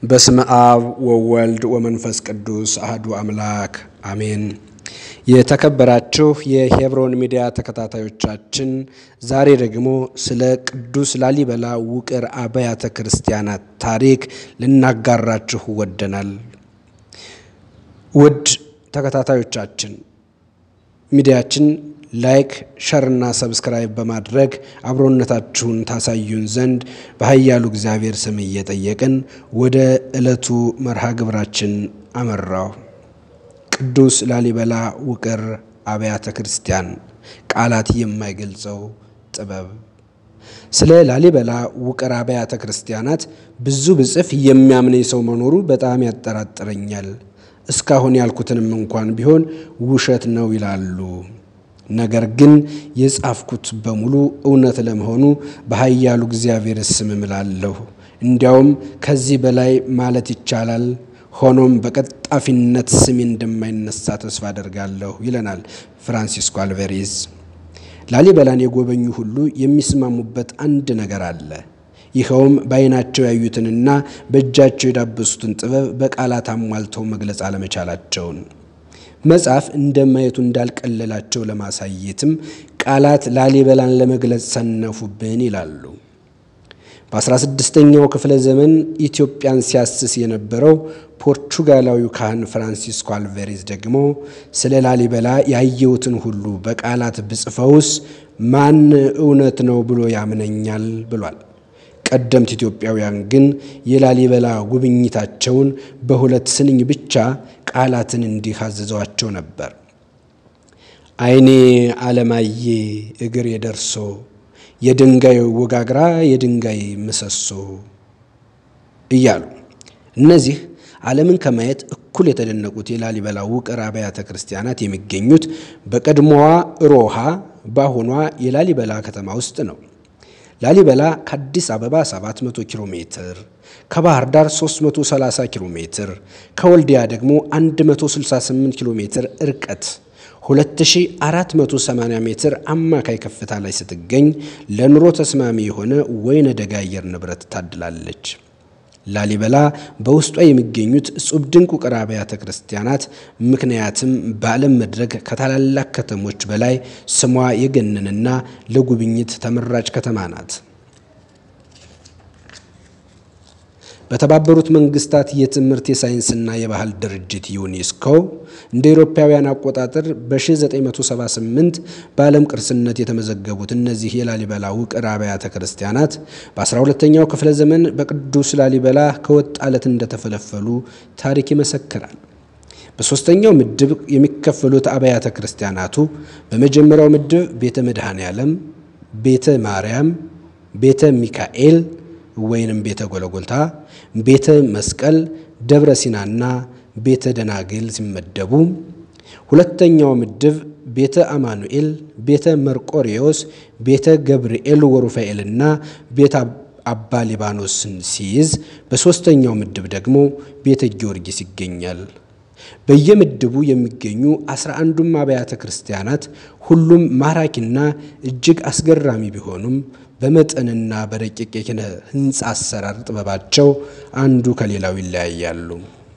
በስመ አብ ወወልድ ወመንፈስ ቅዱስ አህዱ አምላክ አሜን። የተከበራችሁ የሄብሮን ሚዲያ ተከታታዮቻችን ዛሬ ደግሞ ስለ ቅዱስ ላሊበላ ውቅር አብያተ ክርስቲያናት ታሪክ ልናጋራችሁ ወደናል። ውድ ተከታታዮቻችን ሚዲያችን ላይክ ሸርና ሰብስክራይብ በማድረግ አብሮነታችሁን ታሳዩን ዘንድ በኃያሉ እግዚአብሔር ስም እየጠየቅን ወደ ዕለቱ መርሃ ግብራችን አመራው። ቅዱስ ላሊበላ ውቅር አብያተ ክርስቲያን ቃላት የማይገልጸው ጥበብ። ስለ ላሊበላ ውቅር አብያተ ክርስቲያናት ብዙ ብጽፍ የሚያምነኝ ሰው መኖሩ በጣም ያጠራጥረኛል። እስካሁን ያልኩትንም እንኳን ቢሆን ውሸት ነው ይላሉ። ነገር ግን የጻፍኩት በሙሉ እውነት ለመሆኑ በኃያሉ እግዚአብሔር ስም እምላለሁ። እንዲያውም ከዚህ በላይ ማለት ይቻላል። ሆኖም በቀጣፊነት ስሜ እንደማይነሳ ተስፋ አደርጋለሁ ይለናል ፍራንሲስኮ አልቬሬዝ። ላሊበላን የጎበኙ ሁሉ የሚስማሙበት አንድ ነገር አለ። ይኸውም በዓይናቸው ያዩትንና በእጃቸው የዳበሱትን ጥበብ በቃላት አሟልተው መግለጽ አለመቻላቸውን መጽሐፍ እንደማየቱ እንዳልቀለላቸው ለማሳየትም ቃላት ላሊበላን ለመግለጽ ሰነፉብን ይላሉ። በ16ኛው ክፍለ ዘመን ኢትዮጵያን ሲያስስ የነበረው ፖርቹጋላዊው ካህን ፍራንሲስኮ አልቬሬዝ ደግሞ ስለ ላሊበላ ያየሁትን ሁሉ በቃላት ብጽፈውስ ማን እውነት ነው ብሎ ያምነኛል ብሏል። ቀደምት ኢትዮጵያውያን ግን የላሊበላ ጉብኝታቸውን በሁለት ስንኝ ብቻ ቃላትን እንዲህ አዘዘዋቸው ነበር። ዓይኔ አለማየ እግር የደርሶ የድንጋይ ወጋግራ የድንጋይ ምሰሶ እያሉ እነዚህ ዓለምን ከማየት እኩል የተደነቁት የላሊበላ ውቅር አብያተ ክርስቲያናት የሚገኙት በቀድሞዋ ሮሃ በአሁኗ የላሊበላ ከተማ ውስጥ ነው። ላሊበላ ከአዲስ አበባ 700 ኪሎ ሜትር፣ ከባህር ዳር 330 ኪሎ ሜትር፣ ከወልዲያ ደግሞ 168 ኪሎ ሜትር እርቀት 2480 ሜትር አማካይ ከፍታ ላይ ስትገኝ ለኑሮ ተስማሚ የሆነ ወይነ ደጋ አየር ንብረት ታድላለች። ላሊበላ በውስጧ የሚገኙት እጹብ ድንቅ ውቅር አብያተ ክርስቲያናት ምክንያትም በዓለም መድረክ ከታላላቅ ከተሞች በላይ ስሟ የገነንና ለጉብኝት ተመራጭ ከተማ ናት። በተባበሩት መንግስታት የትምህርት የሳይንስና የባህል ድርጅት ዩኔስኮ እንደ አውሮፓውያን አቆጣጠር በ1978 በዓለም ቅርስነት የተመዘገቡት እነዚህ የላሊበላ ውቅር አብያተ ክርስቲያናት በ12ኛው ክፍለ ዘመን በቅዱስ ላሊበላ ከወጥ አለት እንደተፈለፈሉ ታሪክ ይመሰክራል። በሦስተኛው ምድብ የሚከፈሉት አብያተ ክርስቲያናቱ በመጀመሪያው ምድብ ቤተ መድኃኔ ዓለም፣ ቤተ ማርያም፣ ቤተ ሚካኤል ወይንም ቤተ ጎለጎልታ፣ ቤተ መስቀል፣ ደብረ ሲናና ቤተ ደናግል ሲመደቡ፣ ሁለተኛው ምድብ ቤተ አማኑኤል፣ ቤተ መርቆሬዎስ፣ ቤተ ገብርኤል ወሩፋኤልና ቤተ አባ ሊባኖስን ሲይዝ፣ በሦስተኛው ምድብ ደግሞ ቤተ ጊዮርጊስ ይገኛል። በየምድቡ የሚገኙ አስራ አንዱም አብያተ ክርስቲያናት ሁሉም ማራኪና እጅግ አስገራሚ ቢሆኑም በመጠንና በረቂቅ የኪነ ሕንፃ አሰራር ጥበባቸው አንዱ ከሌላው ይለያያሉ።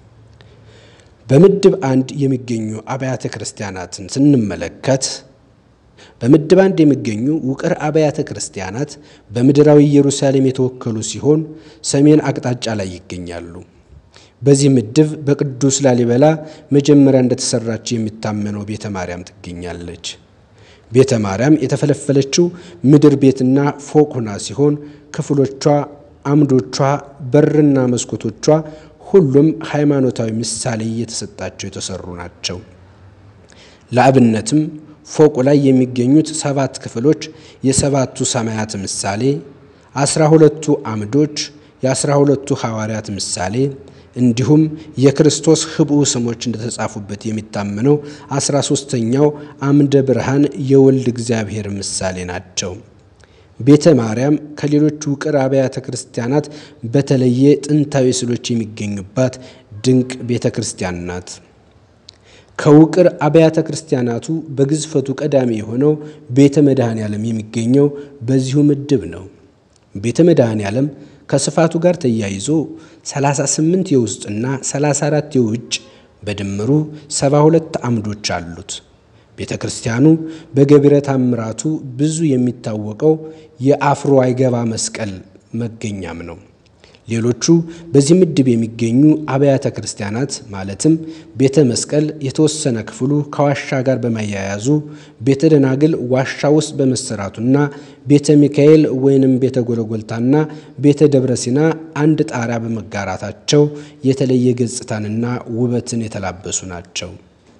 በምድብ አንድ የሚገኙ አብያተ ክርስቲያናትን ስንመለከት በምድብ አንድ የሚገኙ ውቅር አብያተ ክርስቲያናት በምድራዊ ኢየሩሳሌም የተወከሉ ሲሆን ሰሜን አቅጣጫ ላይ ይገኛሉ። በዚህ ምድብ በቅዱስ ላሊበላ መጀመሪያ እንደተሰራች የሚታመነው ቤተ ማርያም ትገኛለች። ቤተ ማርያም የተፈለፈለችው ምድር ቤትና ፎቅ ሆና ሲሆን ክፍሎቿ፣ አምዶቿ፣ በርና መስኮቶቿ ሁሉም ሃይማኖታዊ ምሳሌ እየተሰጣቸው የተሰሩ ናቸው። ለአብነትም ፎቁ ላይ የሚገኙት ሰባት ክፍሎች የሰባቱ ሰማያት ምሳሌ፣ አስራ ሁለቱ አምዶች የአስራ ሁለቱ ሐዋርያት ምሳሌ እንዲሁም የክርስቶስ ህብኡ ስሞች እንደተጻፉበት የሚታመነው አስራ ሦስተኛው አምደ ብርሃን የወልድ እግዚአብሔር ምሳሌ ናቸው። ቤተ ማርያም ከሌሎች ውቅር አብያተ ክርስቲያናት በተለየ ጥንታዊ ስዕሎች የሚገኙባት ድንቅ ቤተ ክርስቲያን ናት። ከውቅር አብያተ ክርስቲያናቱ በግዝፈቱ ቀዳሚ የሆነው ቤተ መድኃኔ ዓለም የሚገኘው በዚሁ ምድብ ነው። ቤተ መድኃኔ ዓለም ከስፋቱ ጋር ተያይዞ 38 የውስጥና 34 የውጭ በድምሩ 72 አምዶች አሉት። ቤተ ክርስቲያኑ በገቢረ ተአምራቱ ብዙ የሚታወቀው የአፍሮ አይገባ መስቀል መገኛም ነው። ሌሎቹ በዚህ ምድብ የሚገኙ አብያተ ክርስቲያናት ማለትም ቤተ መስቀል የተወሰነ ክፍሉ ከዋሻ ጋር በማያያዙ፣ ቤተ ደናግል ዋሻ ውስጥ በመሰራቱና ቤተ ሚካኤል ወይንም ቤተ ጎለጎልታና ቤተ ደብረ ሲና አንድ ጣሪያ በመጋራታቸው የተለየ ገጽታንና ውበትን የተላበሱ ናቸው።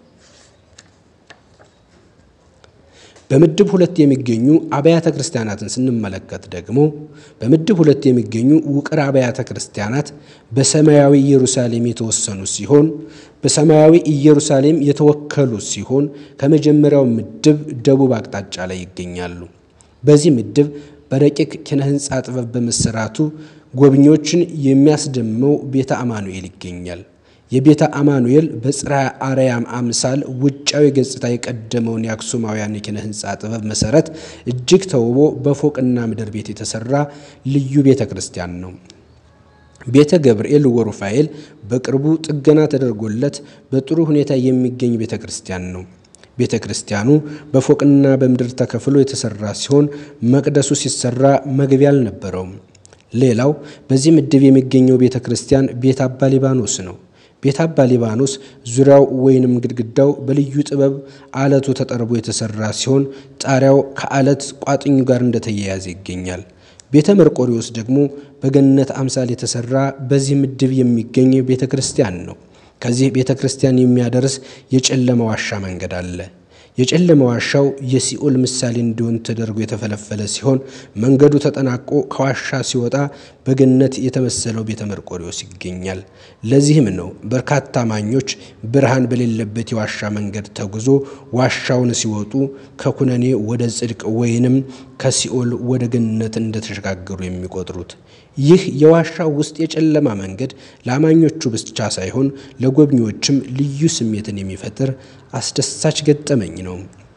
በምድብ ሁለት የሚገኙ አብያተ ክርስቲያናትን ስንመለከት ደግሞ በምድብ ሁለት የሚገኙ ውቅር አብያተ ክርስቲያናት በሰማያዊ ኢየሩሳሌም የተወሰኑ ሲሆን በሰማያዊ ኢየሩሳሌም የተወከሉ ሲሆን ከመጀመሪያው ምድብ ደቡብ አቅጣጫ ላይ ይገኛሉ። በዚህ ምድብ በረቂቅ ኪነ ሕንፃ ጥበብ በመሰራቱ ጎብኚዎችን የሚያስደምመው ቤተ አማኑኤል ይገኛል። የቤተ አማኑኤል በጽርሐ አርያም አምሳል ውጫዊ ገጽታ የቀደመውን የአክሱማውያን የኪነ ሕንፃ ጥበብ መሰረት እጅግ ተውቦ በፎቅና ምድር ቤት የተሰራ ልዩ ቤተ ክርስቲያን ነው። ቤተ ገብርኤል ወሩፋኤል በቅርቡ ጥገና ተደርጎለት በጥሩ ሁኔታ የሚገኝ ቤተ ክርስቲያን ነው። ቤተ ክርስቲያኑ በፎቅና በምድር ተከፍሎ የተሰራ ሲሆን መቅደሱ ሲሰራ መግቢያ አልነበረውም። ሌላው በዚህ ምድብ የሚገኘው ቤተ ክርስቲያን ቤተ አባ ሊባኖስ ነው። ቤተ አባ ሊባኖስ ዙሪያው ወይንም ግድግዳው በልዩ ጥበብ አለቱ ተጠርቦ የተሰራ ሲሆን ጣሪያው ከአለት ቋጥኙ ጋር እንደተያያዘ ይገኛል። ቤተ መርቆሪዎስ ደግሞ በገነት አምሳል የተሰራ በዚህ ምድብ የሚገኝ ቤተ ክርስቲያን ነው። ከዚህ ቤተ ክርስቲያን የሚያደርስ የጨለማ ዋሻ መንገድ አለ። የጨለማ ዋሻው የሲኦል ምሳሌ እንዲሆን ተደርጎ የተፈለፈለ ሲሆን መንገዱ ተጠናቆ ከዋሻ ሲወጣ በገነት የተመሰለው ቤተ መርቆሪዎስ ይገኛል። ለዚህም ነው በርካታ አማኞች ብርሃን በሌለበት የዋሻ መንገድ ተጉዞ ዋሻውን ሲወጡ ከኩነኔ ወደ ጽድቅ ወይንም ከሲኦል ወደ ገነት እንደተሸጋገሩ የሚቆጥሩት። ይህ የዋሻው ውስጥ የጨለማ መንገድ ለአማኞቹ ብቻ ሳይሆን ለጎብኚዎችም ልዩ ስሜትን የሚፈጥር አስደሳች ገጠመኝ ነው።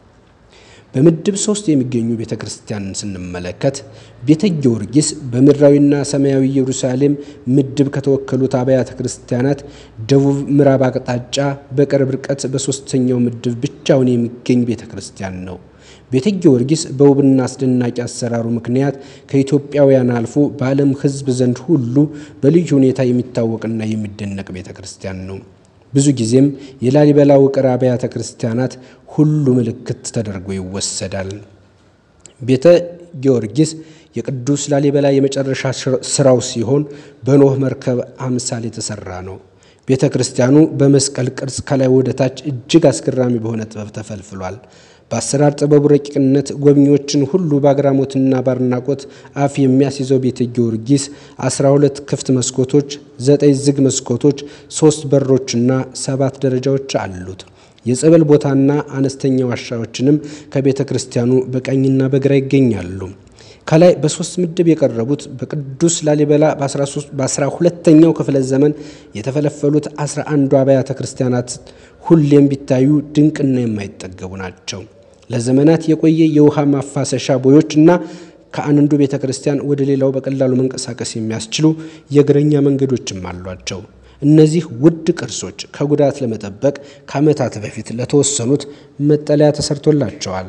በምድብ ሶስት የሚገኙ ቤተ ክርስቲያንን ስንመለከት ቤተ ጊዮርጊስ በምድራዊና ሰማያዊ ኢየሩሳሌም ምድብ ከተወከሉት አብያተ ክርስቲያናት ደቡብ ምዕራብ አቅጣጫ በቅርብ ርቀት በሦስተኛው ምድብ ብቻውን የሚገኝ ቤተ ክርስቲያን ነው። ቤተ ጊዮርጊስ በውብና አስደናቂ አሰራሩ ምክንያት ከኢትዮጵያውያን አልፎ በዓለም ሕዝብ ዘንድ ሁሉ በልዩ ሁኔታ የሚታወቅና የሚደነቅ ቤተ ክርስቲያን ነው። ብዙ ጊዜም የላሊበላ ውቅር አብያተ ክርስቲያናት ሁሉ ምልክት ተደርጎ ይወሰዳል። ቤተ ጊዮርጊስ የቅዱስ ላሊበላ የመጨረሻ ስራው ሲሆን በኖህ መርከብ አምሳል የተሰራ ነው። ቤተ ክርስቲያኑ በመስቀል ቅርጽ ከላይ ወደ ታች እጅግ አስገራሚ በሆነ ጥበብ ተፈልፍሏል። በአሰራር ጥበቡ ረቂቅነት ጎብኚዎችን ሁሉ በአግራሞትና በአድናቆት አፍ የሚያስይዘው ቤተ ጊዮርጊስ 12 ክፍት መስኮቶች፣ ዘጠኝ ዝግ መስኮቶች፣ ሶስት በሮችና ሰባት ደረጃዎች አሉት። የጸበል ቦታና አነስተኛ ዋሻዎችንም ከቤተ ክርስቲያኑ በቀኝና በግራ ይገኛሉ። ከላይ በሶስት ምድብ የቀረቡት በቅዱስ ላሊበላ በአስራ ሁለተኛው ክፍለ ዘመን የተፈለፈሉት አስራ አንዱ አብያተ ክርስቲያናት ሁሌም ቢታዩ ድንቅና የማይጠገቡ ናቸው። ለዘመናት የቆየ የውሃ ማፋሰሻ ቦዮች እና ከአንዱ ቤተ ክርስቲያን ወደ ሌላው በቀላሉ መንቀሳቀስ የሚያስችሉ የእግረኛ መንገዶችም አሏቸው። እነዚህ ውድ ቅርሶች ከጉዳት ለመጠበቅ ከዓመታት በፊት ለተወሰኑት መጠለያ ተሰርቶላቸዋል።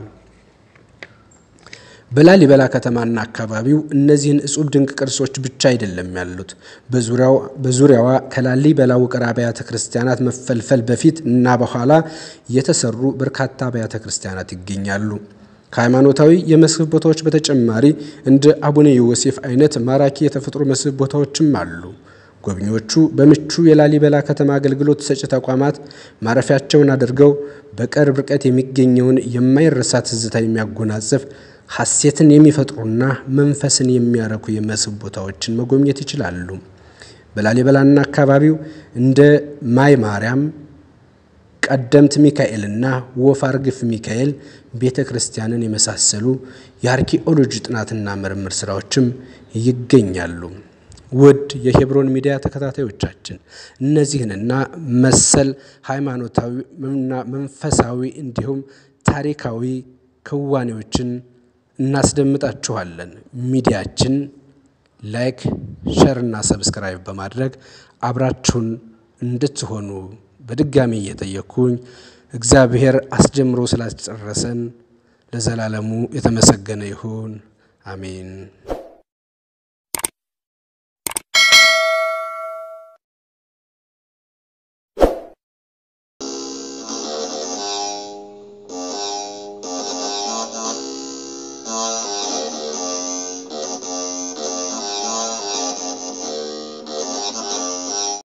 በላሊበላ ከተማና አካባቢው እነዚህን እጹብ ድንቅ ቅርሶች ብቻ አይደለም ያሉት። በዙሪያዋ ከላሊበላ ውቅር አብያተ ክርስቲያናት መፈልፈል በፊት እና በኋላ የተሰሩ በርካታ አብያተ ክርስቲያናት ይገኛሉ። ከሃይማኖታዊ የመስህብ ቦታዎች በተጨማሪ እንደ አቡነ ዮሴፍ አይነት ማራኪ የተፈጥሮ መስህብ ቦታዎችም አሉ። ጎብኚዎቹ በምቹ የላሊበላ ከተማ አገልግሎት ሰጪ ተቋማት ማረፊያቸውን አድርገው በቅርብ ርቀት የሚገኘውን የማይረሳ ትዝታ የሚያጎናጽፍ ሐሴትን የሚፈጥሩና መንፈስን የሚያረኩ የመስህብ ቦታዎችን መጎብኘት ይችላሉ። በላሊበላና አካባቢው እንደ ማይ ማርያም፣ ቀደምት ሚካኤልና ወፍ አርግፍ ሚካኤል ቤተ ክርስቲያንን የመሳሰሉ የአርኪኦሎጂ ጥናትና ምርምር ስራዎችም ይገኛሉ። ውድ የሄብሮን ሚዲያ ተከታታዮቻችን እነዚህንና መሰል ሃይማኖታዊና መንፈሳዊ እንዲሁም ታሪካዊ ክዋኔዎችን እናስደምጣችኋለን። ሚዲያችን ላይክ፣ ሸር እና ሰብስክራይብ በማድረግ አብራችሁን እንድትሆኑ በድጋሚ እየጠየቅኩኝ እግዚአብሔር አስጀምሮ ስላስጨረሰን ለዘላለሙ የተመሰገነ ይሁን። አሜን።